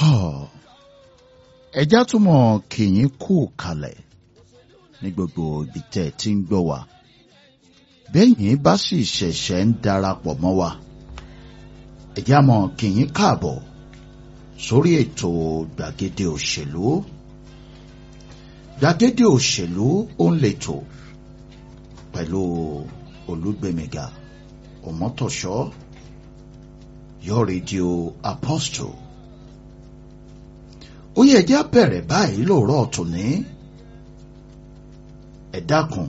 tọ́ ẹjá túmọ̀ kìyìn kú kalẹ̀ ní gbogbo ibi tẹ́ ẹ ti ń gbọ́ wa bẹ́yìn bá sì ṣẹ̀ṣẹ̀ ń darapọ̀ mọ́ wa ẹjá mọ̀ kìyìn káàbọ̀ sórí ètò gbàgede òṣèlú gbàgede òṣèlú ó ń lètò pẹ̀lú olúgbẹ̀mẹ̀gà ọmọtọ̀ṣọ́ your radio apostle ó yẹ ẹjẹ́ bẹ̀rẹ̀ báyìí lóòrọ̀ tòní ẹ dákun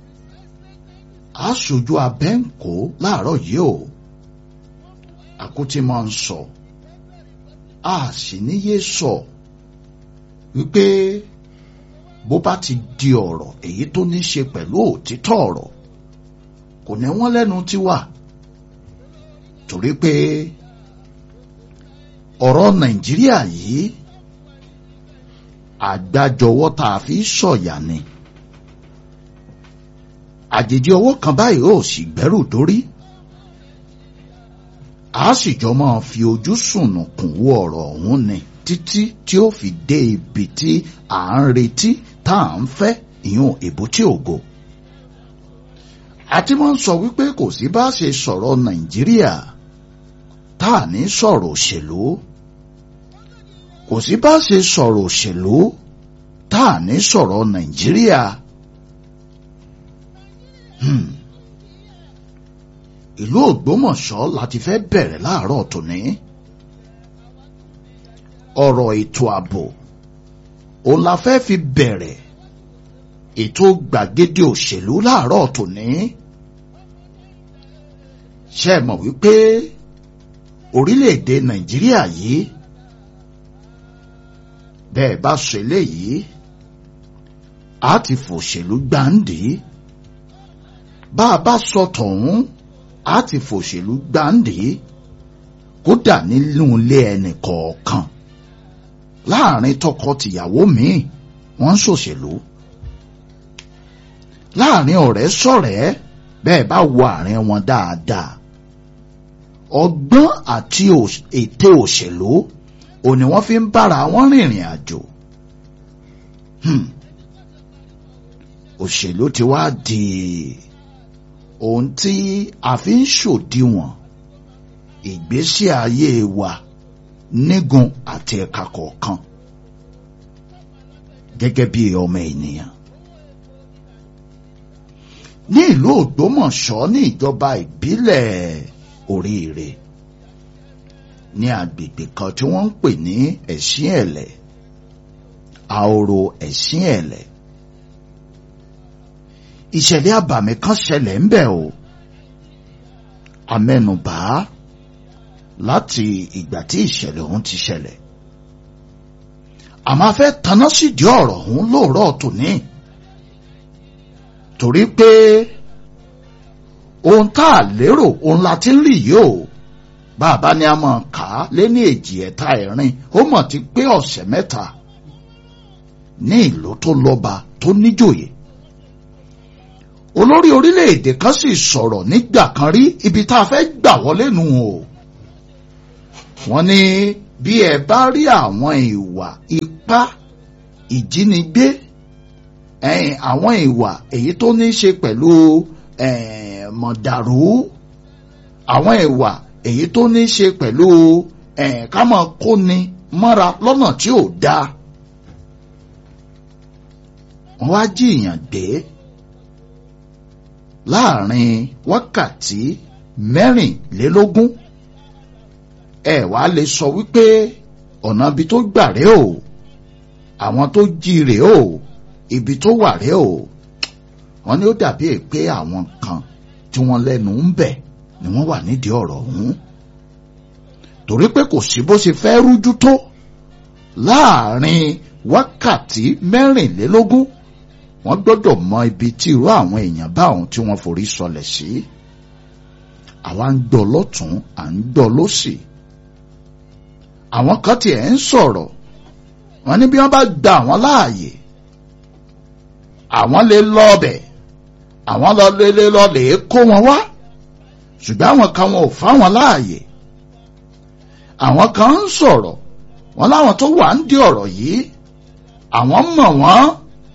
aṣojú abẹ́ǹkó láàárọ̀ yìí o àkútí máa ń sọ a sì níyé sọ wípé bó bá ti di ọ̀rọ̀ èyí tó ní ṣe pẹ̀lú òtítọ́ ọ̀rọ̀ kò ní wọ́n lẹ́nu tiwa torí pé ọ̀rọ̀ nàìjíríà yìí àgbájọwọ́ tá a fi sọ̀yà ni àjèjì ọwọ́ kan báyìí ò sì gbẹ́rù dórí a sì jọ máa fi ojú sùnùkùn wo ọ̀rọ̀ ọ̀hún ni títí tí ó fi dé ibi tí à ń retí tá à ń fẹ́ ìyún èbúté ògo àti máa ń sọ wípé kò sí bá ṣe sọ̀rọ̀ nàìjíríà tá à ní sọ̀rọ̀ òṣèlú kò sí bá ṣe sọ̀rọ̀ òṣèlú tá à ní sọ̀rọ̀ nàìjíríà. Hmm. ìlú ògbómọ̀ṣọ́ láti fẹ́ bẹ̀rẹ̀ láàárọ̀ tòní. ọ̀rọ̀ ètò ààbò òun la fẹ́ fi bẹ̀rẹ̀ ètò gbàgede òṣèlú láàárọ̀ tòní. ṣé ẹ mọ̀ wípé orílẹ̀-èdè nàìjíríà yìí bẹ́ẹ̀ bá sọ eléyìí a ti fòṣèlú gbàǹdì bá a bá sọ tọ̀hún a ti fòṣèlú gbàǹdì kódà nínú ilé ẹnì kọ̀ọ̀kan láàrin tọkọ-tìyàwó míì wọ́n ń ṣòṣèlú láàrin ọ̀rẹ́ sọ̀rẹ́ bẹ́ẹ̀ bá wo àárín wọn dáadáa ọgbọ́n àti ète òṣèlú òní wọ́n fi ń bára wọn rìnrìn àjò òṣèlú ti wá di ohun tí a fi ń ṣòdiwọ̀n ìgbésí ayé wa nígun àti ẹ̀ka kọ̀ọ̀kan gẹ́gẹ́ bí ọmọ ènìyàn ní ìlú Ògbómọ̀ṣọ́ ní ìjọba ìbílẹ̀ Oríire ní agbègbè kan tí wọ́n ń pè ní ẹ̀sìn ẹ̀lẹ̀ àòrò ẹ̀sìn ẹ̀lẹ̀ ìṣẹ̀lẹ̀ àbàmì kan ṣẹlẹ̀ ń bẹ̀ o amẹ́nubà láti ìgbà tí ìṣẹ̀lẹ̀ ọ̀hún ti ṣẹlẹ̀ àmọ́ a fẹ́ taná sídìí ọ̀rọ̀ ọ̀hún lóòrọ̀ tòní torí pé ohun tá a lérò ohun la ti ń rí yìí o bàbá ni a máa kà á lé ní èjì ẹ̀ta ẹ̀rin ó mọ̀ ti pé ọ̀sẹ̀ mẹ́ta ní ìlú tó lọ́ba tó níjòyè olórí orílẹ̀-èdè kan sì sọ̀rọ̀ nígbà kan rí ibi tá a fẹ́ gbà wọlé nù o wọ́n ní bí ẹ bá rí àwọn ìwà ipá ìjínigbé àwọn ìwà èyí tó ní í ṣe pẹ̀lú mọ̀dàrú àwọn ìwà èyí tó ní í ṣe pẹ̀lú ká máa kóni mọ́ra lọ́nà tí ò dáa wọ́n wá jíìyàn gbé láàrin wákàtí mẹ́rìnlélógún ẹ wá lè sọ wípé ọ̀nà ibi tó gbà rèé o àwọn tó jí rèé o ibi tó wà rèé o wọ́n ní ó dàbí pé àwọn kan tí wọ́n lẹ́nu ń bẹ̀ ni wọ́n wà nídìí ọ̀rọ̀ ọ̀hún torí pé kò sí bó ṣe fẹ́ rújú tó láàrin wákàtí mẹ́rìnlélógún wọ́n gbọ́dọ̀ mọ ibi tí irú àwọn èèyàn bá òun tí wọ́n forí sọlẹ̀ sí àwa ń gbọ́ lọ́tún à ń gbọ́ lọ́sì àwọn kan tiẹ̀ ń sọ̀rọ̀ wọ́n ní bí wọ́n bá gba àwọn láàyè àwọn lè lọ ọbẹ̀ àwọn lọ lé lọ lè kó wọn wá ṣùgbọ́n àwọn kan wọn ò fáwọn láàyè àwọn kan ń sọ̀rọ̀ wọ́n láwọn tó wà ń di ọ̀rọ̀ yìí àwọn mọ̀ wọ́n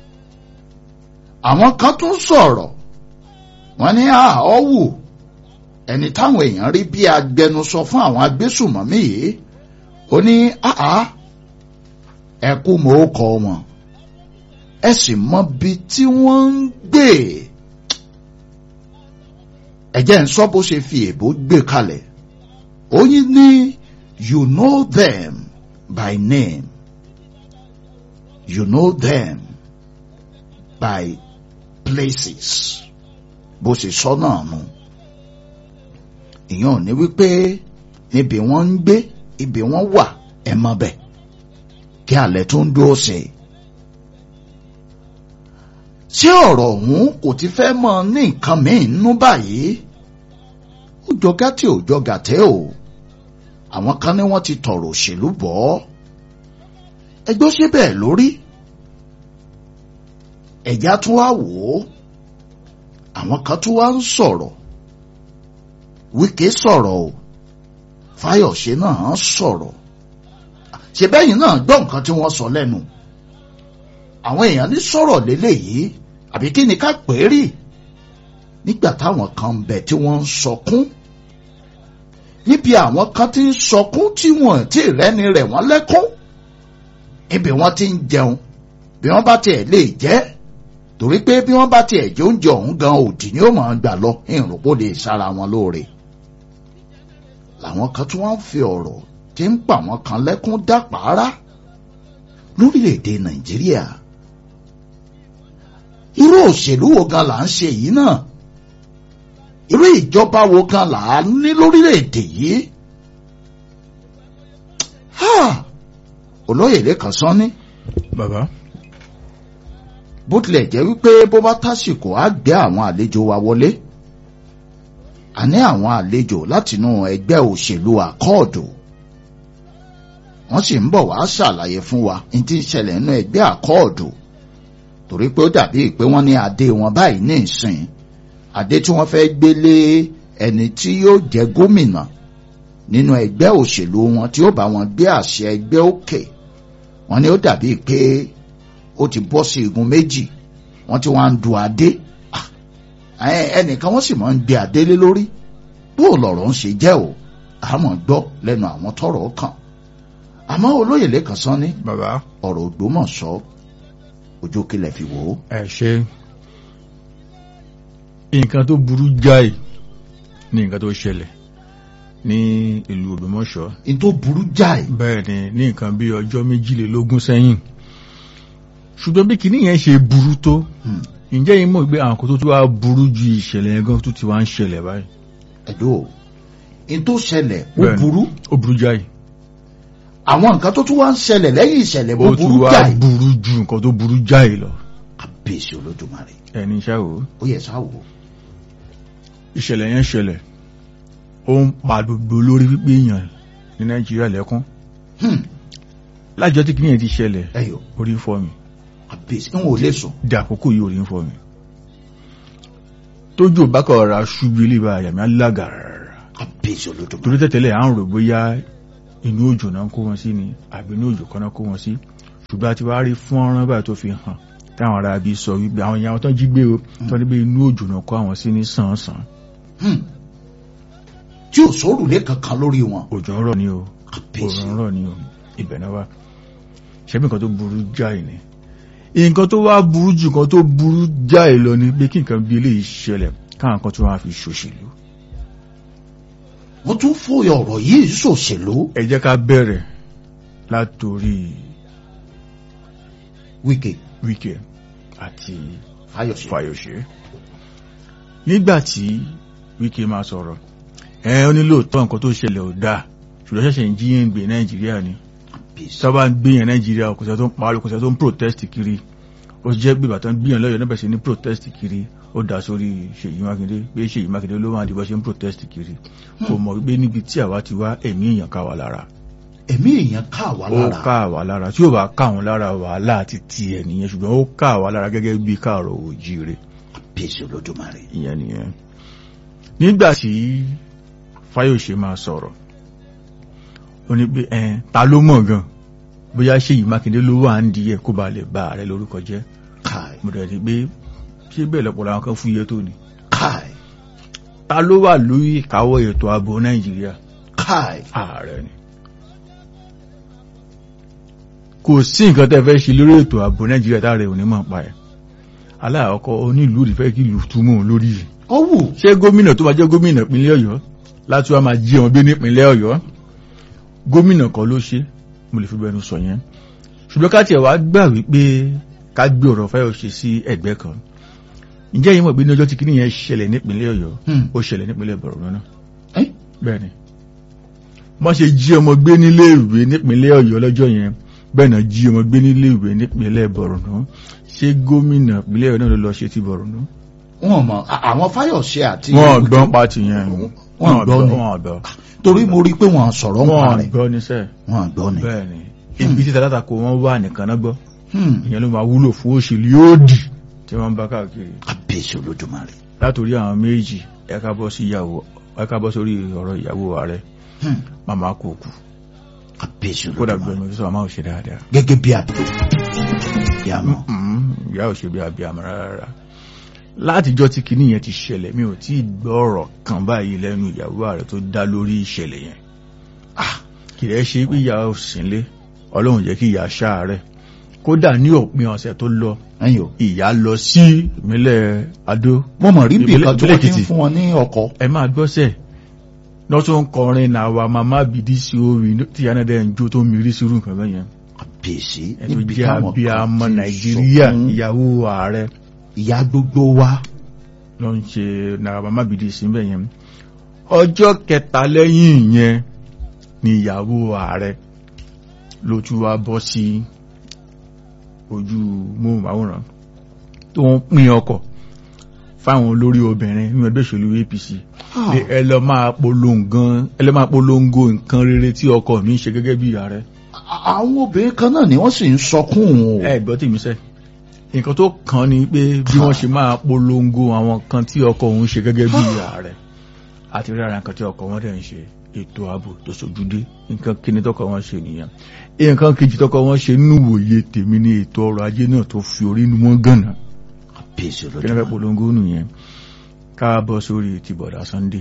àwọn kan tún sọ̀rọ̀ wọ́n ní àọ́wù ẹni táwọn èèyàn rí bí agbẹnusọ fún àwọn agbésùmọ̀mí yìí ó ní àá ẹ kú mọ́ ó kọ wọn ẹ sì mọ bí tí wọ́n ń gbé ẹ̀jẹ̀ ń sọ bó ṣe fi èbó gbé kalẹ̀ ó yín ní you know them by name you know them by places bó ṣe sọ náà nù ìyẹn ò ní wípé níbi wọ́n ń gbé ibi wọ́n wà ẹ mọ̀ bẹ̀ kí alẹ́ tó ń dúró sí i ṣé ọ̀rọ̀ ọ̀hún kò ti fẹ́ mọ ní nǹkan míì nínú báyìí ó jọ gàtí ò jọ gàtẹ́ o àwọn kan ní wọ́n ti tọ̀rọ̀ òṣèlú bọ̀ ọ́ ẹgbẹ́ ṣe bẹ́ẹ̀ lórí ẹ̀já tún wá wò ó àwọn kan tún wá ń sọ̀rọ̀ Wike sọ̀rọ̀ o Fáyọ̀ṣe náà sọ̀rọ̀ ṣe bẹ́yìn náà gbọ́ nǹkan tí wọ́n sọ lẹ́nu àwọn èèyàn ní sọ̀rọ̀ lélẹ́yìí àbí kí ni ká pè é rí nígbà táwọn kan ń bẹ tí wọ́n ń sọkún níbi àwọn kan tí ń sọkún tí wọ́n ti rẹ́ni rẹ̀ wọ́n lẹ́kún níbi wọ́n ti ń jẹun bí wọ́n bá tiẹ̀ lè jẹ́ torí pé bí wọ́n bá tiẹ̀ jẹ oúnjẹ ọ̀hún gan òdì ni ó máa gbà lọ ìrùpọ̀ lè sára wọn lóore làwọn kan tí wọ́n ń fi ọ̀rọ̀ tí ń pa àwọn kan lẹ́kún dá pàárá lórílẹ̀‐èdè Nàìjíríà irú òṣèlú wo gan là ń ṣe yìí náà irú ìjọba wo gan là á ní lórílẹ̀‐èdè yìí olóyè lẹ́kàn sán ní. bàbá. bó tilẹ̀ jẹ́ wípé bó bá tásìkò á gbé àwọn àlejò wa wọlé a ní àwọn àlejò látinú ẹgbẹ́ òṣèlú àkọọ̀dù wọ́n sì ń bọ̀ wá ṣàlàyé fún wa ní tí ń ṣẹlẹ̀ nínú ẹgbẹ́ àkọọ̀dù torí pé ó dàbí pé wọ́n ní adé wọn báyìí ní ìsìn adé tí wọ́n fẹ́ gbélé ẹni tí yóò jẹ́ gómìnà nínú ẹgbẹ́ òṣèlú wọn tí ó bá wọn gbé àṣẹ ẹgbẹ́ òkè wọ́n ní ó dàbí pé ó ti bọ́ sí igun méjì wọ́n ti wá ń du adé ẹnìkan wọ́n sì máa ń gbé adé lé lórí bó lọ̀rọ̀ ń ṣe jẹ́ o àmọ́ gbọ́ lẹ́nu àwọn tọ́rọ̀ kàn àmọ́ olóyè lẹ́kàn sán ní bàbá. ọ̀rọ̀ Ògbómọ̀ṣọ́ ojú kílẹ̀ fi wò ó. ẹ ṣe nǹkan tó burú jáì ní nǹkan tó ṣẹlẹ̀ ní ìlú Ògbómọ̀ṣọ́ n tó burú jáì. bẹ́ẹ̀ ni ní nǹkan bí ọjọ́ méjìlélógún sẹ́yìn ṣùgbọ́n bí kìíní yẹn ṣe burú tó ǹjẹ́ yín mọ̀ pé àwọn kan tó tún wá burú ju ìṣẹ̀lẹ̀ yẹn gan tó ti wá ń ṣẹlẹ̀ báyìí. ẹ̀dọ́ n tó ṣẹlẹ̀ ó Bẹ́ẹ̀ni. burú ó burú jáì àwọn nǹkan tó tún wá ń ṣẹlẹ̀ lẹ́yìn ìṣẹ̀lẹ̀ bó ó tún burú wá jáì. burú ju nǹkan tó burú jáì lọ kábíyèsí olódùmarè ẹni iṣẹ́ wò ó ó yẹ sá wò ó. ìṣẹ̀lẹ̀ yẹn ṣẹlẹ̀ ó ń pa gbogbo lórí wípé èèyàn ní Nàìjíríà lẹ́kún Hmm, lájọ́ tí kìíní yẹn ti ṣẹlẹ̀ ẹyọ orí ń fọ́ mi kábíyèsí n ò lè sùn. di àkókò yìí orí ń fọ́ mi tójú bákọ̀ ra ṣubú ilé ìbá àyàmí alágàrà kábíyèsí olódùmarè. torí tẹ́tẹ́lẹ̀ à ń rò bóyá inú òjò náà kó wọn sí ni àbí inú òjò kan náà kó wọn sí ṣùgbọ́n àti wàá rí fọ́nrán báyìí tó fi hàn táwọn ará bí sọ wípé àwọn èèyàn tó ń jí gbé o tó ní pé inú òjò náà kó àwọn sí ní sàn-án Hmm. tí ò sórùlé kankan lórí wọn. òjò ń rọ̀ ni o kábíyèsí òòrùn rọ̀ ni o ibẹ̀ náà wà ṣebí nǹkan tó burú jáì ni nǹkan tó wá burú jù nǹkan tó burú jáì lọ ni pé kí nǹkan bí eléyìí ṣẹlẹ̀ káwọn kan tó wá fi ṣòṣèlú wọ́n tún fòyà ọ̀rọ̀ yìí ṣòṣèlú. ẹ jẹ́ ká bẹ̀rẹ̀ látòrí Wike Wike àti Fáyọ̀ṣe. Fáyọ̀ṣe nígbà tí Wike máa sọ̀rọ̀ ẹ ó ní lóòótọ́ nǹkan tó ṣẹlẹ̀ ò dáa ṣùgbọ́n ṣẹ̀ṣẹ̀ ń jíyàn gbé Nàìjíríà ni kábíyèsí. sábà ń gbìyàn Nàìjíríà kò sẹ́ tó ń pariwo kò sẹ́ tó ń protest kiri ó jẹ́ bí bàtà ń gbìyàn lọ́yọ̀ náà bẹ̀rẹ̀ sí ní protest kiri ó dá sórí Ṣèyí Mákindé pé Ṣèyí Mákindé ló máa dìbò ṣe ń protest kiri kò mọ̀ pé níbi tí àwa ti wá ẹ̀mí èèyàn ká wa lára ẹ̀mí èèyàn ká wà ó lára. ká wa lára tí ó bá ká wọn lára wàhálà àti tiẹ̀ nìyẹn ṣùgbọ́n ó ká wa lára gẹ́gẹ́ bí káàrọ̀ òjíire kábíyèsí olódùmarè. ìyẹn nìyẹn nígbà tí Fáyọ̀ṣe máa sọ̀rọ̀ ó ní pé ẹ ta ló mọ̀ gan bóyá Ṣèyí Mákindé ló wà ń di ẹ̀ kó ba lè ba ààrẹ lórúkọ jẹ́ káì mo dẹ̀ rí pé ṣé bẹ́ẹ̀ lọ́pọ̀lọpọ̀ àwọn kan fúyẹ́ tó ni káì ta ló wà lórí ìkáwọ́ ètò ààbò Nàìjíríà káì ààrẹ ni kò sí nǹkan tẹ́ fẹ́ ṣe lórí ètò ààbò Nàìjíríà táàrẹ ò ní mọ̀ pa ẹ̀ aláàkọ́ onílù rí fẹ́ kí ìlú túmọ̀ òun lórí yìí ó wù ṣé gómìnà tó bá jẹ́ gómìnà ìpínlẹ̀ Ọ̀yọ́ láti wá máa jí ọmọ gbé nípínlẹ̀ Ọ̀yọ́ gómìnà kan ló ṣe mo lè fi bẹnu sọ yẹn ṣùgbọ́n ká tiẹ̀ wá gbà wípé ká gbé ọ̀rọ̀ fẹ́ ṣe sí ẹgbẹ́ kan ǹjẹ́ yìí mọ̀ pé ní ọjọ́ tí kíní yẹn ṣẹlẹ̀ nípínlẹ̀ Ọ̀yọ́ Hmm. ó ṣẹlẹ̀ nípínlẹ̀ Borno náà ẹ́ bẹ́ẹ̀ ni wọ́n ṣe jí ọmọ gbé nílé ìwé nípínlẹ̀ Ọ̀yọ́ lọ́jọ́ yẹn bẹ́ẹ̀ náà jí ọmọ gbé nílé ìwé nípínlẹ̀ Borno ṣé gómìnà ìpínlẹ̀ Ọ̀yọ́ náà ló lọ ṣe ti Borno wọn mọ à- àwọn Fáyọ̀ṣe àti wọn gbọ́n pàtì yẹn Wọ́n gbọ́ ni. wọn gbọ́ torí mo rí i pé wọn sọ̀rọ̀ ń pa wọn rẹ̀ gbọ́ níṣẹ́ wọn gbọ́ ni. bẹ́ẹ̀ ni ibi tí tàdátà kó wọ́n wà nìkan náà gbọ́ Hmm. ìyẹn ló máa wúlò fún òṣèlú yóò dì tí wọ́n bá káàkiri kábíyèsí olódùmarè. látòrí àwọn méjì ẹ̀ka bọ́ sí ìyàwó ẹ̀ka bọ́ sórí ọ̀rọ̀ ìyàwó ààrẹ Hmm. màmá kò kú kábíyèsí kódà olódùmarè. gbẹmí sọ àmà ò ṣe dáadáa gẹ́gẹ́ bí àdúgbò ìyàmọ. Mm, ìyá ò ṣe bí abiyamọ rárá látijọ́ tí kinní yẹn ti ṣẹlẹ̀ mi ò tí ì gbọ́ ọ̀rọ̀ kan báyìí lẹ́nu ìyàwó ààrẹ tó dá lórí ìṣẹ̀lẹ̀ yẹn Ah, kì í ṣe pé ìyá ò sínlé ọlọ́run jẹ́ kí ìyá ṣáàrẹ̀ kódà ní òpin ọ̀sẹ̀ tó lọ ẹ̀yin o ìyá lọ sí ìpínlẹ̀ Adó mo mọ̀ rí bí Ìbílẹ̀- kan tí ìbílẹ̀ wọ́n ti ń Èkìtì. fún wọn ní ọkọ̀. ẹ máa gbọ́sẹ̀ lọ́tún ń kọrin nàwa màmá bìdí sí orí tí ìyá náà dẹ̀ ń jó tó ń mirí sírù nǹkan bẹ́yẹn kábíyèsí ẹ tó níbi jẹ́ táwọn kan abiyamọ ti ń Nàìjíríà sọ fún ìyàwó ààrẹ ìyá gbogbo wa. ló ń ṣe nàwa màmá bìdí sí bẹ́yẹn ọjọ́ kẹta lẹ́yìn ìyẹn ni ìyàwó ààrẹ ló tún wá bọ́ sí ojú móhùnmáwòrán tó ń pín ọkọ̀ fáwọn olórí obìnrin nínú ẹgbẹ́ òṣèlú APC Ah, pé ẹ lọ máa polongo ẹ lọ máa polongo nǹkan rere tí ọkọ mi ń ṣe gẹ́gẹ́ bí ààrẹ. àwọn obìnrin kan náà ni wọ́n sì ń sọkún òun o. ẹ gbọ́ tèmi sẹ́ nǹkan tó kàn ní pé bí wọ́n ṣe máa polongo àwọn kan tí ọkọ òun ṣe gẹ́gẹ́ bí ààrẹ àti rárá nǹkan tí ọkọ wọn dẹ̀ ń ṣe ètò ààbò tó sojúdé nǹkan kíni tọkọ wọn ṣe nìyẹn nǹkan kejì tọkọ wọn ṣe nínú wòye tèmi ní ètò ọrọ̀ ajé náà tó fi orí nu wọn gànà kábíyèsí kí ni fẹ́ olódùmarè. polongo nìyẹn káàbọ̀ sórí ti bọ̀dà Sunday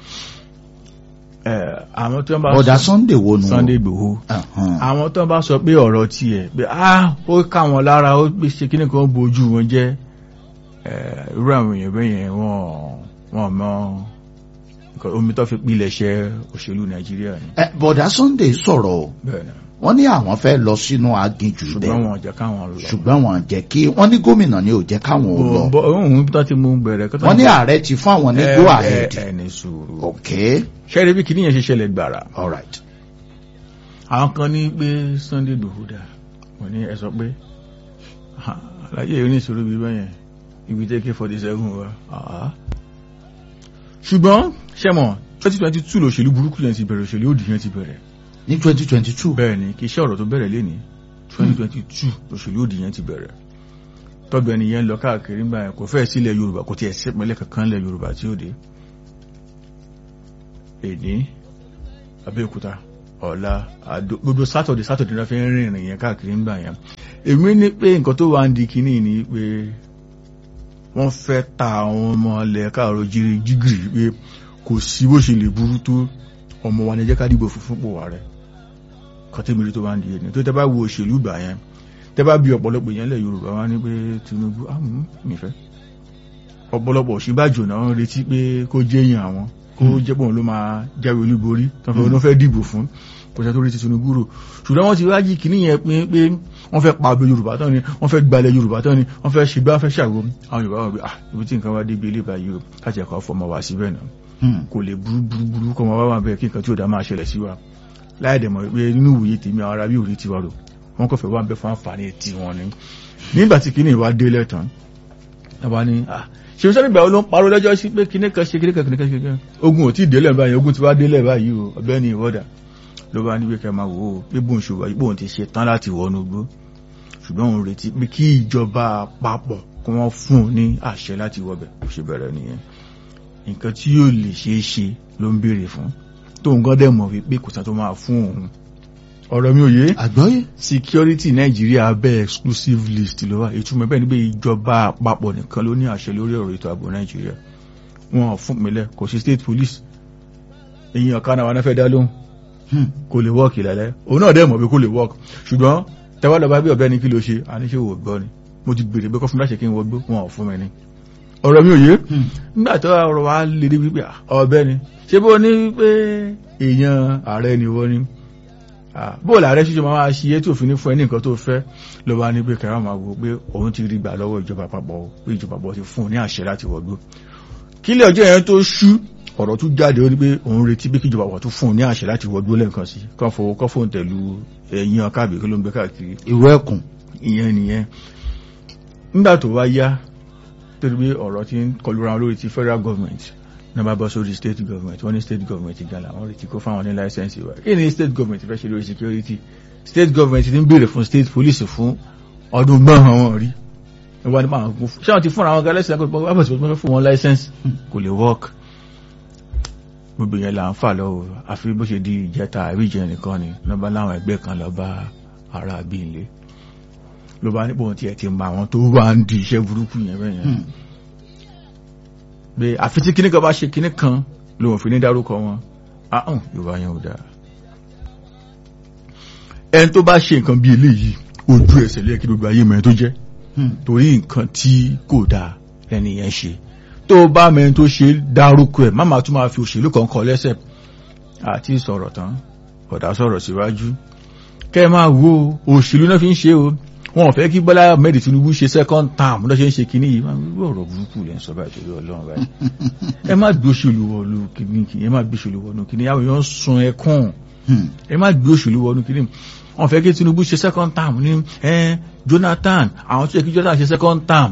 ẹ àwọn tí wọ́n bá ọ̀dà Sunday wo nu. Sunday Igboho Ẹ̀hán. àwọn tó bá sọ pé ọ̀rọ̀ tiẹ̀ pé ah ó ká wọn lára ó gbé ṣe kíní kan bójú wọn jẹ́ ẹ̀, irú àwọn èèyàn bẹ́ẹ̀ yẹn wọ́n wọ́n mọ nǹkan omi tó fi pilẹ̀ṣẹ̀ òṣèlú Nàìjíríà ni Ẹ, bọ̀dà Sunday sọ̀rọ̀ o bẹ́ẹ̀ ni wọ́n ní àwọn fẹ́ lọ sínú aginjù ṣùgbọ́n bẹ́ẹ̀ wọn ò jẹ́ káwọn lọ ṣùgbọ́n wọn jẹ́ kí wọ́n ní gómìnà ni ò jẹ́ káwọn ò lọ Bọ̀- òun tó ti mú bẹ̀rẹ̀ kó tó wọ́n ní ní- ààrẹ ti fún àwọn ní ẹ- go ẹ- ahead ẹ ní sùúrù ok ṣẹ́rí bí kíní yẹn ṣe ṣẹlẹ̀ gbàrà all right àwọn kan ní pé Sunday Igboho dà wọ́n ní ẹ sọ pé "Ah, àlàyé ìrìn ìṣòro bíi bẹ́yẹn ibi tẹ́ k forty seven wa àá. ṣùgbọ́n ṣẹ́mọ̀ twenty twenty two lòṣèlú burúkú yẹn ti bẹ̀rẹ̀ òṣèlú òdì yẹn ti bẹ̀rẹ̀ ní twenty twenty two bẹ́ẹ̀ ni kì í ṣe ọ̀rọ̀ tó bẹ̀rẹ̀ lé ní twenty twenty two lòṣèlú òdì yẹn ti bẹ̀rẹ̀ tọ́gbẹ́ ni yẹn lọ káàkiri ńgbà yẹn kò fẹ́ sílẹ̀ Yorùbá kò tiẹ̀ sí ìpínlẹ̀ kankan lẹ̀ Yorùbá tí ó dé èdè Abẹ́òkúta ọ̀la àdó gbogbo sátọ̀dẹ̀ sátọ̀dẹ̀ náà fi ń rìn ìrìn yẹn káàkiri ńgbà yẹn èmi ní pé nǹkan tó wà ń di kínní ni pé wọ́n fẹ́ ta àwọn ọmọ ilẹ̀ káàrọ̀ jírí jígìrì pé kò sí bó ṣe lè burú tó ọmọ wa ní jẹ́ ká dìbò fún fúnpò wa rẹ̀ kọ́tẹ́mìrì tó bá ń di ẹni tó tẹ́ bá wo òṣèlú ìgbà yẹn tẹ́ bá bí ọ̀pọ̀lọpọ̀ èèyàn lẹ̀ Yorùbá wá ní pé Tinubu àmú nífẹ̀ẹ́ ọ̀pọ̀lọpọ̀ Ọ̀ṣínbàjò náà ń retí pé kó jẹ́ èèyàn àwọn kó jẹ́ pọ̀ ló máa jáwé olúborí tó fẹ́ ló fẹ́ dìbò fún kò sẹ́ tó rí ti Tinubu rò ṣùgbọ́n wọ́n ti wá yí kìíní yẹn pé pé wọ́n fẹ́ pa ọbẹ̀ Yorùbá tán ni wọ́n fẹ́ gbalẹ̀ Yorùbá tán ni wọ́n fẹ́ ṣe gbá fẹ́ ṣàgó àwọn Yorùbá wọn bí ah ibi tí nǹkan wá débi ilé báyìí o káàtì ẹ̀kọ́ fọmọ wá síbẹ̀ náà Hmm. kò lè burú burú burú kọ́ ọmọ wá wà bẹ́ẹ̀ kí nǹkan tí ò dá máa ṣẹlẹ̀ sí wa láì dẹ̀ mọ̀ pé nínú ìwòye tèmi àwọn ará bí òrí tiwa rò wọ́n kọ̀ fẹ́ wá bẹ́ fún àǹfààní tí wọ́n ní nígbà tí kíní ìwà délẹ̀ tán àbá ní ah ṣe sọ́ni ìgbà wo ló ń parọ́ lọ́jọ́ sí pé kíní kan ṣe kíní kan kíní kan ṣe kíní kan ogun ò tí ì délẹ̀ báyìí ogun ti wá délẹ̀ báyìí o ọ̀gbẹ́ni ìwọ́dà ló bá ní pé kẹ́ máa wò ó pé bóun ṣe wà yìí bóun ti ṣe tán láti wọnú gbó ṣùgbọ́n òun retí pé kí ìjọba àpapọ̀ kí wọ́n fún un ní àṣẹ láti wọbẹ̀ kò ṣe bẹ̀rẹ̀ nìyẹn nǹkan tí yóò lè ṣeé ṣe ló ń béèrè fún tóun gan dẹ̀ mọ̀ wípé kò sá tó máa fún òun ọ̀rọ̀ mi ò yé àgbọ́yé security nàìjíríà abẹ́ exclusive list ló wà ìtumọ̀ bẹ́ẹ̀ ni pé ìjọba àpapọ̀ nìkan ló ní àṣẹ lórí ọ̀rọ̀ ètò ààbò nàìjíríà wọn ò fún ìpínlẹ̀ kò sí state police èyí ọ̀kan náà wọn fẹ́ dá lóhùn Hmm. kò lè work ìlẹ̀lẹ́ òun náà dẹ̀ mọ̀ pé kò lè work ṣùgbọ́n tẹ́wọ́ lọ bá bí ọ̀bẹ ní kí ló ṣe àníṣe wò gbọ́ ni mo ti bèrè pé kọ́ fún mi láṣẹ kí n wọgbó wọn ò fún mi ni ọ̀rọ̀ mi ò yé Hmm. nígbà tó ọ̀rọ̀ wa lè dé wípé ọ̀bẹ ni ṣé bó ní pé èèyàn ààrẹ ni wọ́n ní bóòlù ààrẹ ṣíṣe máa wá ṣiyé tí òfin ní fún ẹ ní nǹkan tó fẹ́ ló bá ní pé kẹrà máa wo pé òun ti rí gbà lọ́wọ́ ìjọba àpapọ̀ o, pé ìjọba àpapọ̀ ti fún un ní àṣẹ láti wọgbó kílẹ̀ ọjọ́ yẹn tó ṣú ọ̀rọ̀ tún jáde ó ní pé òun retí pé kíjọba àpapọ̀ tún fún un ní àṣẹ láti wọgbó lẹ́ẹ̀kan sí kán fowó kán fóun tẹ̀lú ẹ̀yìn ọkàbí kí ló ń gbé káàkiri ìró ẹkùn ìyẹn nìyẹn nígbà tó wá yá torí pé ọ̀rọ̀ ti ń kọlura wọn lórí ti federal government náà bá bọ́ sórí state government wọ́n ní state government gan la wọ́n retí kó fáwọn ní láìsẹ́ǹsì wa kí ni state government fẹ́ ṣe lórí security state government ti ń béèrè fún state police fún ọdún gbọ́n àwọn rí wọ́n ní báwọn kún fún ṣé wọ́n ti fúnra wọn gan lẹ́sìn lápẹ́ wọ́n bẹ̀rẹ̀ sí fún wọn láìsẹ́ǹsì kò lè work gbogbo yẹn là ń fà lọ́wọ́ àfi bó ṣe di ìjẹta àríjẹ nìkan ni lọ́ba láwọn ẹgbẹ́ kan lọ bá ara bí ilé ló bá nípò tí ẹ ti mọ àwọn tó wà ń di iṣẹ́ burúkú yẹn bẹ́ẹ̀ yẹn Hmm. pé àfi tí kíní kan bá ṣe kíní kan lòun fi ní dárúkọ wọn ahùn yorùbá yẹn ò dáa ẹni tó bá ṣe nǹkan bí eléyìí ojú ẹsẹ̀ lẹ́yìn kí gbogbo ayé mẹ́rin tó jẹ́ Hmm. torí nǹkan tí kò dáa lẹ́ni yẹn ṣe tó bá mẹ́rin tó ṣe dárúkọ ẹ̀ má máa tún máa fi òṣèlú kan kọ lẹ́sẹ̀ àti sọ̀rọ̀ tán ọ̀dà sọ̀rọ̀ síwájú kẹ́ ẹ máa wo òṣèlú náà fi ń ṣe o wọn ò fẹ́ kí Bọ́lá Ahmed Tinubu ṣe second term lọ́ ṣe ń ṣe kinní yìí máa ń gbé ọ̀rọ̀ burúkú lẹ́ ń sọ báyìí torí Ọlọ́run báyìí ẹ má gbé òṣèlú wọnú kinní kìí ẹ má gbé òṣèlú wọnú kinní àwọn èèyàn ń sun ẹkún Hmm. ẹ má gbé òṣèlú wọnú kinní wọn fẹ́ kí Tinubu ṣe second term ní ẹ Jonathan àwọn tó yẹ kí Jonathan ṣe second term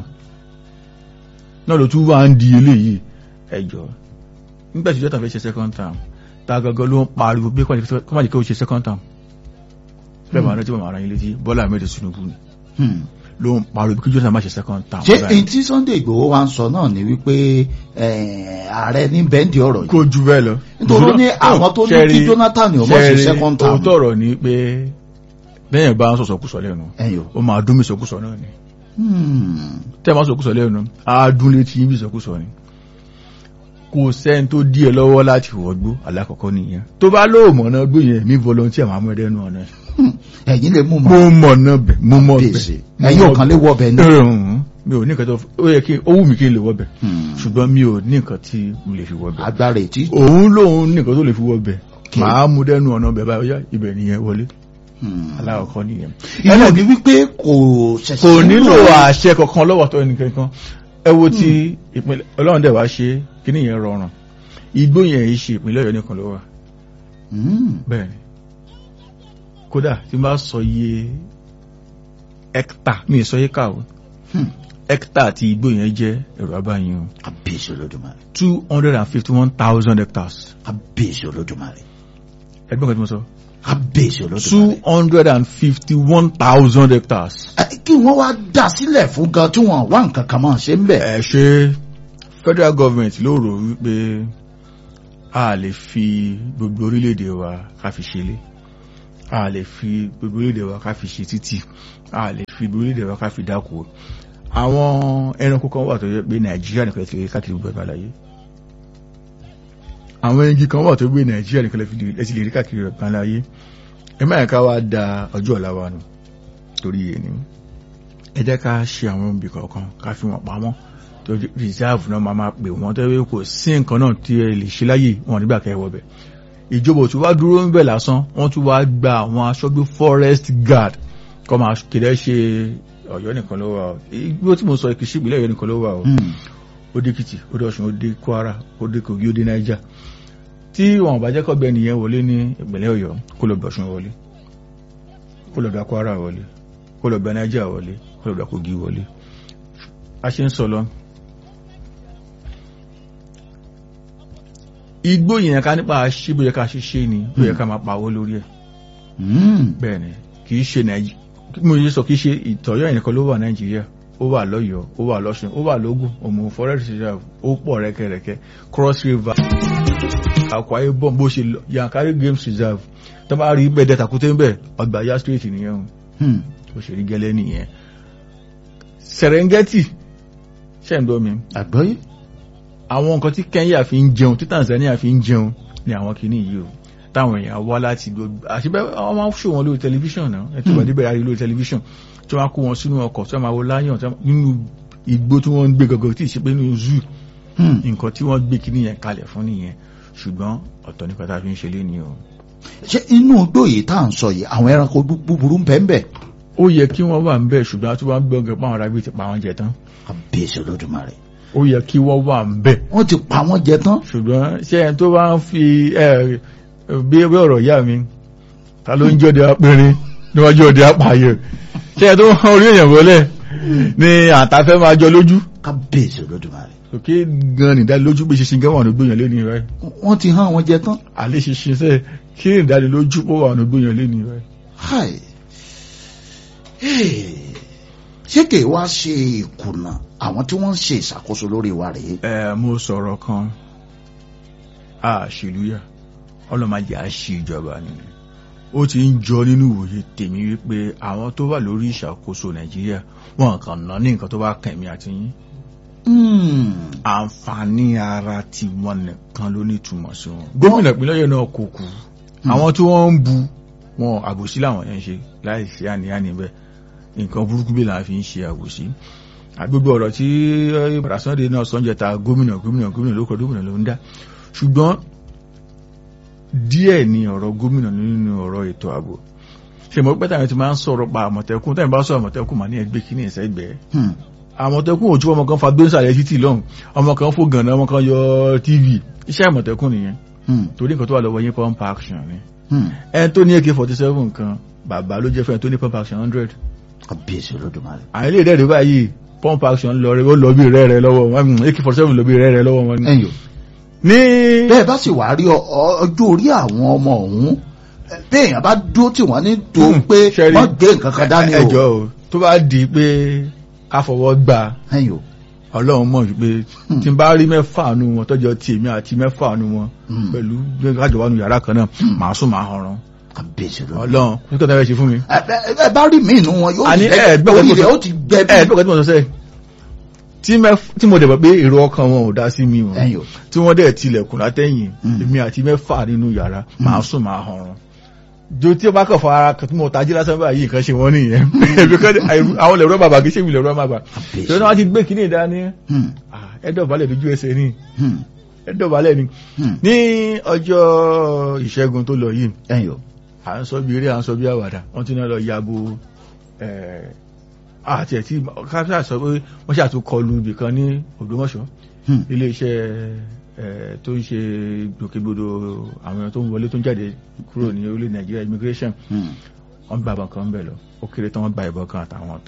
náà ló tún wá ń di eléyìí ẹjọ́ nígbà tí Jonathan fẹ́ ṣe second term ta gangan ló ń pariwo pé kọ́ máa jẹ́ kí ó ṣe second term fẹ́ẹ̀ máa rántí màmá ara yín létí Bọ́lá Ahmed Tinubu ni Hmm. ló ń pariwo kí Jonathan má ṣe second term. ṣé èyí tí Sunday Igboho wa ń sọ náà ni wípé eh, ààrẹ ní bẹ́ǹdì ọ̀rọ̀ yìí kó ju bẹ́ẹ̀ lọ. nítorí ó ní àwọn tó ní kí Jonathan ò mọ̀ sí second term òótọ́ ọ̀rọ̀ ni pé bẹ́ẹ̀ bá ń sọ̀sọ̀kùsọ lẹ́nu ẹ̀yọ́ ó máa dún mí sọ̀kùsọ náà ni Hmm. tẹ́ ẹ máa sọ̀kùsọ lẹ́nu á dún létí yín bí sọ̀kùsọ ni kò sẹ́ni tó dí ẹ lọ́wọ́ láti wọ̀gbó alákọ̀ọ́kọ́ nìyẹn tó bá lóòmọ̀ náà gbó yẹn mi volunteer máa mú ẹ dẹ́nu ọ̀nà Hmm. ẹ̀yin lè mú mo mọ́ mọ̀ náà bẹ̀ mo mọ̀ bèsè bẹ̀ ẹ̀yin ò kàn lè wọ bẹ̀ ní. Ẹ̀hún, mi ò ní nǹkan tó ó yẹ kí ó wù mí kí n lè wọbẹ̀ Hmm. ṣùgbọ́n mi ò ní nǹkan tí mo lè fi wọbẹ̀ agbára ètí. òun lòun ní nǹkan tó lè fi wọbẹ̀ màá mú dẹ́nu ọ̀nà bẹ̀ báyọ̀ yá ibẹ̀ nìyẹn wọlé Hmm. aláwọ̀kọ́ nìyẹn ìyẹn ni wípé kò ṣẹ̀ṣẹ̀ kò nílò àṣẹ kankan lọ́wọ́ tó ẹnì kankan ẹ wo ti ìpínlẹ̀ ọlọ́run dẹ̀ wá ṣe kíní yẹn rọrùn igbó yẹn yìí ṣe ìpínlẹ̀ ọ̀yọ́ nìkan ló wà Hmm. bẹ́ẹ̀ ni kódà tí n bá sọ iye hectare mi ì sọ yé káwọ́ Hmm. hectare tí igbó yẹn jẹ́ ẹ̀rọ abáyín o kábíyèsí olódùmarè two hundred and fifty one thousand hectares kábíyèsí olódùmarè ẹgbẹ́ kan tí mo sọ kábíyèsí two olódùmarè. hundred and fifty one thousand hectares. Ẹ, kí wọ́n wá dá sílẹ̀ fún gan tí wọ́n wá nǹkan kan máa ṣe ń bẹ̀. ẹ ṣe federal government ló rò wípé a lè fi gbogbo orílẹ̀-èdè wa ká fi ṣẹlẹ̀ a lè fi gbogbo orílẹ̀-èdè wa ká fi ṣe títì a lè fi gbogbo orílẹ̀-èdè wa ká fi dáko àwọn ẹranko kan wà tó yẹ pé nàìjíríà nìkan ti lè káàkiri gbogbo ẹ̀bá láyé àwọn igi kan wà tó gbé nàìjíríà nìkan lè ti lè rí káàkiri ẹ̀bá láyé ẹ má yẹ ká wá da ọjọ́ ọ̀la wa nù torí èyí ẹ jẹ́ ká ṣe àwọn ibì kọ̀ọ̀kan ká fi wọn pamọ́ tó reserve náà máa máa pè wọ́n tó yẹ kó sí nǹkan náà tí ẹ lè ṣe láyè wọn nígbà kẹ́ ẹ wọ bẹ̀ ìjọba ò tún wá dúró ń bẹ̀ lásán wọ́n tún wá gba àwọn aṣọ́gbé forest guard kọ́ máa kéde ṣe ọ̀yọ́ nìkan ló wà ó igbó tí mo sọ kì í ṣe ìpínlẹ̀ ọ̀yọ́ nìkan ló wà ó Hmm. ó dé Èkìtì ó dé Ọ̀ṣun ó dé Kwara ó dé Kogi ó dé Niger tí wọn bá jẹ́ kọ́ bẹ nìyẹn wọlé ní ìpínlẹ̀ ọ̀yọ́ kó lọ bẹ Ọ̀ṣun wọlé kó lọ bẹ Kwara wọlé kó lọ bẹ Niger wọlé kó lọ bẹ Kogi wọlé a ṣe ń sọ lọ igbó yẹn ká nípa ṣí bóyá ká ṣe ṣe ni bóyá ká máa pawó lórí ẹ̀ Hmm. bẹ́ẹ̀ ni kì í ṣe nàìjíríà mo yẹ sọ kì í ṣe ìtọ́yọ́ ẹnìkan ló wà nàìjíríà ó wà lọ́yọ̀ọ́ ó wà lọ́ṣun ó wà lógùn òmù forest reserve ó pọ̀ rẹ́kẹrẹ́kẹ́ cross river. Akwa Ibom bó ṣe lọ Yankari Games Reserve tó bá rí bẹ́ẹ̀ dẹ́takúté ń bẹ̀ ọgbà ya straight nìyẹn o Hmm. ó ṣe rí gẹ́lẹ́ nìyẹn Serengeti ṣe ń gbọ́ mi àgbọ́yé àwọn nǹkan tí Kenya fi ń jẹun tí Tanzania fi ń jẹun ni àwọn kìíní yìí o táwọn èèyàn wá láti gbogbo àṣìbẹ́ wọ́n máa ń ṣò wọn lórí tẹlifíṣàn náà ẹ ti wà níbẹ̀ rárí lórí tẹlifíṣàn tí wọ́n á kó wọn sínú ọkọ̀ tí wọ́n máa wo láyàn tí wọ́n- nínú igbó tí wọ́n ń gbé gọ́gọ́ tí ì ṣe pé nínú zoo Hmm. nǹkan tí wọ́n gbé kíní yẹn kalẹ̀ fún nìyẹn ṣùgbọ́n ọ̀tọ̀ nípa tá a fi ń ṣe lé ní o. ṣé inú igbó yìí tá à ń sọ yìí àwọn ẹranko bú- búburú ń bẹ ń bẹ ó yẹ kí wọ́n wà ń bẹ̀ ṣùgbọ́n a tún wá ń gbọ́ gẹ̀ pàwọn arábí ti pa wọ́n jẹ tán àbíyèsí olódùmarè ó yẹ kí wọ́n wà ń bẹ̀ wọ́n ti pa wọ́n jẹ tán ṣùgbọ́n ṣé ẹni tó bá ń fi ẹ bí bí ọ̀rọ̀ ìyá mi ta ló ń jọ́de apẹ̀rin níwájú ọdẹ apààyè ṣé ẹni tó ń hàn orí èèyàn wọlé ni àtàfẹ́ máa jọ lójú kábíyèsí olódùmarè òkè gan nìdánilójú bí ṣinṣin gan wà ní gbóyàn lé ní rẹ wọ́n ti hàn wọ́n jẹ tán àlẹ́ ṣinṣin sẹ́ kí nìdánilójú pọ̀ wà ní gbóyàn lé ní rẹ. Hi. Hey. ṣé kì í wá ṣe ìkùnà àwọn tí wọ́n ń ṣe ìṣàkóso lórí wa rèé ẹ mo sọ̀rọ̀ kan àṣìlúyà ọlọ́màjì àṣì ìjọba nínú ó ti ń jọ nínú ìwòye tèmi wípé àwọn tó wà lórí ìṣàkóso nàìjíríà wọn kàn ná ní nǹkan tó bá kàn mí àti yín Hmm. àǹfààní ara tí wọn nìkan ló ní ìtumọ̀ sí wọn gómìnà ìpínlẹ̀ yẹn náà kò kú àwọn tí wọ́n ń bu wọn àbòsí làwọn yẹn ń ṣe láì sí àníyàní bẹ́ẹ̀ nǹkan burúkú bí làwọn fi ń ṣe àbòsí àgbègbè ọ̀rọ̀ tí bàrà Sunday náà sọ́njẹ́ ta gómìnà gómìnà gómìnà ló kọ gómìnà ló ń dá ṣùgbọ́n díẹ̀ ni ọ̀rọ̀ gómìnà nínú ọ̀rọ̀ ètò ààbò ṣe mọ̀ pé táwọn ti máa ń sọ̀rọ̀ pa àmọ̀tẹ́kùn táwọn bá sọ àmọ̀tẹ́kùn mà ní ẹgbẹ́ kíní ìṣẹ́gbẹ̀ẹ́ Hmm. àmọ̀tẹ́kùn òjú ọmọ kan fa gbóǹsàlẹ̀ títì lọ́hùn ọmọ kan fò gànà ọmọ kan yọ tv iṣẹ́ àmọ̀tẹ́kùn nìyẹn Hmm. torí nǹkan tó wà lọ́wọ́ yín pump action ni Hmm. ẹni tó ní AK47 kan bàbá ló jẹ́ fún ẹni tó ní pump action hundred kábíyèsí olódùmarè àwọn ilé ìdẹ́rẹ́ báyìí pump action lọ rẹ ó lọ bí rẹ́ rẹ lọ́wọ́ wọn AK47 lọ bí rẹ́ rẹ lọ́wọ́ wọn ni. ẹ̀yọ́ ní bẹ́ẹ̀ bá sì wá rí ọ- ọ- ọjọ́ orí àwọn ọmọ ọ̀hún ẹ, béèyàn bá dúró tí wọ́n ní tó Hmm, pé ṣẹ́rí. wọ́n gé nǹkan kan dání o ẹjọ́ o tó bá di pé ká fọwọ́ gbà ẹ̀yọ́ ọlọ́run mọ̀ wípé Hmm. tí n bá rí mẹ́fà nu wọn tọ́jọ́ tí èmi àti mẹ́fà nu wọn Hmm. pẹ̀lú kájọba nu yàrá kan náà màá sùn máa hànrán kábíyèsí olódùmarè ọlọ́run kó tó dábẹ́ ṣe fún mi. ẹ ẹ- ẹ bá rí míì nù wọn yóò Àní, gbẹ ẹ, gbọ́dọ̀ orí tí mo rẹ̀ sọ- ó ti gbẹ bí ẹ gbọ́dọ̀ tí mo sọ sẹ́yìn tí mẹ́f- tí mo dẹ̀bọ̀ pé èrò ọkàn wọn ò dá sí mi o ẹ̀yọ́ tí wọ́n dẹ̀ tilẹ̀kùn látẹ̀yìn Hmm. èmi àti mẹ́fà nínú yàrá màá sùn máa hànrán jo tí o bá kàn fọ ara kan tí mo tají lásán báyìí nǹkan ṣe wọ́n nìyẹn Because àìrú- àwọn lẹ̀rọ bàbà kì í ṣe mi lẹ̀rọ bàbà kábíyèsí tí wọ́n ti gbé kíní ìdání Hmm. ẹ dọ̀bálẹ̀ lójú ẹsẹ̀ ni Hmm. ẹ dọ̀bálẹ̀ ni Hmm. ní ọjọ́ ìṣẹ́gun tó lọ yìí ẹ̀yọ́ à ń sọ bí eré à ń sọ bí àwàdà wọ́n ti náà lọ yabo ẹ̀ àti ẹ̀ tí káfíà sọ pé wọ́n ṣàtún kọlu ibìkan ní Ògbómọ̀ṣọ́ Hmm. iléeṣẹ́ ẹ̀ tó ń ṣe gbòkègbodò àwọn èèyàn tó ń wọlé tó ń jáde kúrò ní orílẹ̀ Nàìjíríà immigration Hmm. wọ́n gba ìbọn kan ń bẹ̀ lọ ó kéré tán wọ́n gba ìbọn kan àtàwọn ọ̀tá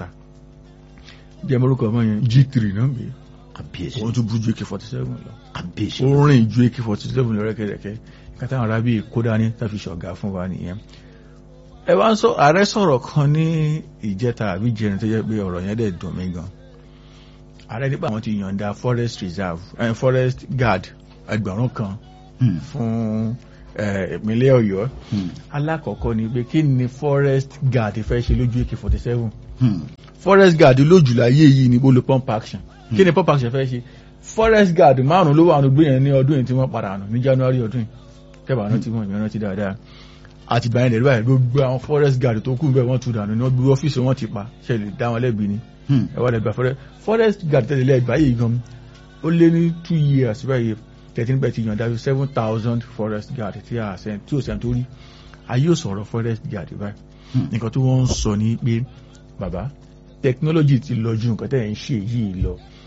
jẹ́ morúkọ ọmọ yẹn G3 náà gbé kábíyèsí òun tún bú ju AK47 lọ kábíyèsí ó rìn ju AK47 lọ rẹ́kẹ̀rẹ́kẹ́ kátà àwọn arábí kó dání tó fi ṣọ̀gá fún wa nìyẹn ẹ wá ń sọ ààrẹ sọ̀rọ̀ kan ní ìjẹta àbí jẹrin tó jẹ́ pé ọ̀rọ̀ yẹn dẹ̀ dùn mí gan ààrẹ nípa àwọn ti yọ̀ǹda forest reserve eh, forest guard ẹgbẹ̀rún kan Hmm. fún eh, ìpínlẹ̀ Ọ̀yọ́ Hmm. alákọ̀ọ́kọ́ ni pé kí ni forest guard fẹ́ ṣe lójú AK47 Hmm. forest guard lójú láyé yìí ni bó lo pump action kí ni pump action fẹ́ ṣe forest guard márùn ló wà nù gbé yẹn ní ọdún yìí tí wọ́n padà nù ní January ọdún yìí tẹ́bà náà tí wọ́n ìmọ̀ rántí dáadáa àti ìgbà yẹn dẹ̀ báyìí gbogbo àwọn forest guard tó kù bẹ́ẹ̀ wọ́n tú dànù ní wọ́n gbé ọ́fíìsì wọn ti pa ṣe lè dá wọn lẹ́bi ni Hmm. ẹ wá lẹ́gbàá forest forest guard tẹ̀lé lẹ́gbàá yìí gan ó lé ní two years báyìí thirteen bẹ́ẹ̀ ti yànda seven thousand forest guard tí a sẹ́n tí ò sẹ́n tó rí ayé ò sọ̀rọ̀ forest guard báyìí Hmm. nǹkan tí wọ́n ń sọ ní pé bàbá technology ti lọ ju nǹkan tẹ̀ ń ṣe yìí lọ